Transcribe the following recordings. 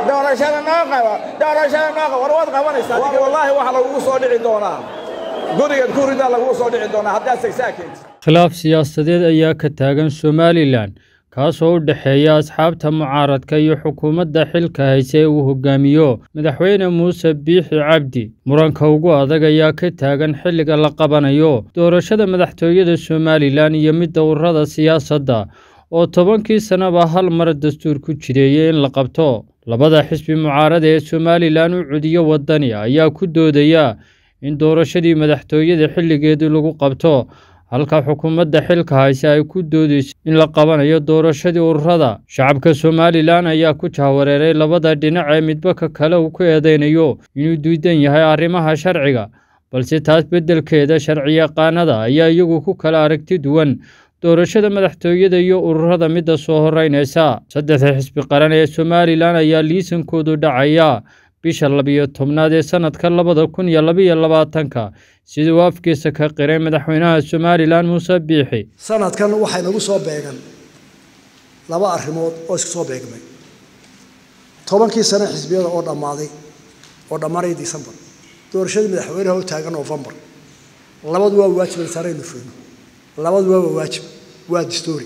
doorashada noo qaba doorashada noo qaba war waad qabanaysaa wallaahi waxa lagugu soo dhici doonaa gurigan kuridaa lagugu soo dhici doonaa haddaad sagsaakeed khilaaf siyaasadeed ayaa ka taagan somalilan kaasoo u dhexeeya asxaabta mucaaradka iyo xukuumadda xilka hayse ee uu hogaamiyo madaxweyne muuse biixi cabdi muranka ugu adag ayaa ka taagan xilliga la qabanayo doorashada madaxtooyada somalilan iyo midda ururada siyaasadda oo tobankii sannaba hal mar dastuur ku jireeyay in la qabto labada xisbi mucaarada ee somalilan u cudiyo waddani ayaa ku doodaya in doorashadii madaxtooyada xilligeedii lagu qabto halka xukuumadda xilka hayse ay ku doodayso in la qabanayo doorashadii ururada shacabka somalilan ayaa ku jahwareeray labada dhinac ee midba ka kale uu ku eedeynayo inuu diidan yahay arrimaha sharciga balse taas beddelkeeda sharciyaqaanada ayaa iyagu ku kala aragti duwan doorashada madaxtooyada iyo ururada midda soo horeynaysa saddexda xisbi qaran ee somalilan ayaa liisankoodu dhacaya bisha labiyo tobnaad ee sannadka labada kun iyo labiyo labaatanka sida uu afkiisa ka qiray madaxweynaha somalilan muuse biixi sanadkan waxay nagu soo beegan laba arrimood oo isku soo beegmay tobankii sane xisbiyada oo dhammaaday oo dhammaanaya decembar doorashadii madaxweynaha oo taagan novembar labadu waa waajib saaraynu fulno labadu waa waajib waa dastuuri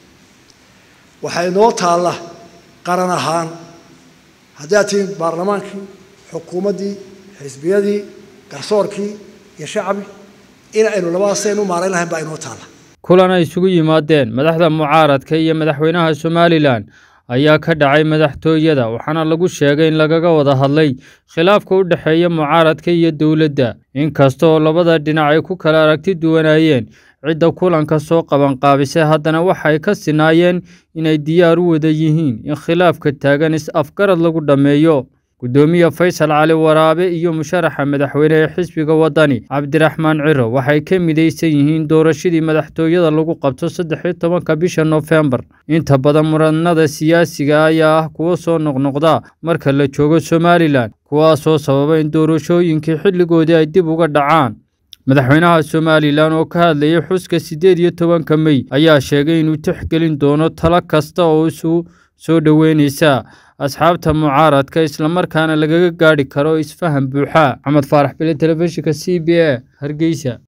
waxay noo taalla qaran ahaan haddaad tihiin baarlamaankii xukuumaddii xisbiyadii garsoorkii iyo shacbi in aynu labadaas aynu maarayn lahayn baa inoo taalla kulan ay isugu yimaadeen madaxda mucaaradka iyo madaxweynaha somalilan ayaa ka dhacay madaxtooyada waxaana lagu sheegay in lagaga wada hadlay khilaafka u dhexeeya mucaaradka iyo dowladda inkasta oo labada dhinac ay ku kala aragti duwanaayeen cidda kulanka soo qabanqaabisay haddana waxay ka sinaayeen inay diyaar u wada yihiin in khilaafka taagan is-afgarad lagu dhammeeyo guddoomiye faysal cali waraabe iyo musharaxa madaxweyne ee xisbiga waddani cabdiraxmaan ciro waxay ka midaysan yihiin doorashadii madaxtooyada lagu qabto saddexiyo tobanka bisha noofembar inta badan muranada siyaasiga ayaa ah kuwo soo noqnoqda marka la joogo somalilan kuwaasoo sababa in doorashooyinkii xilligoodii ay dib uga dhacaan madaxweynaha somalilan oo ka hadlayay xuska siddeed iyo tobanka mey ayaa sheegay inuu tixgelin doono talo kasta oo isu soo dhoweynaysa asxaabta mucaaradka islamarkaana lagaga gaadhi karo isfaham buuxa maxamed faarax bile telefishinka c b a hargeysa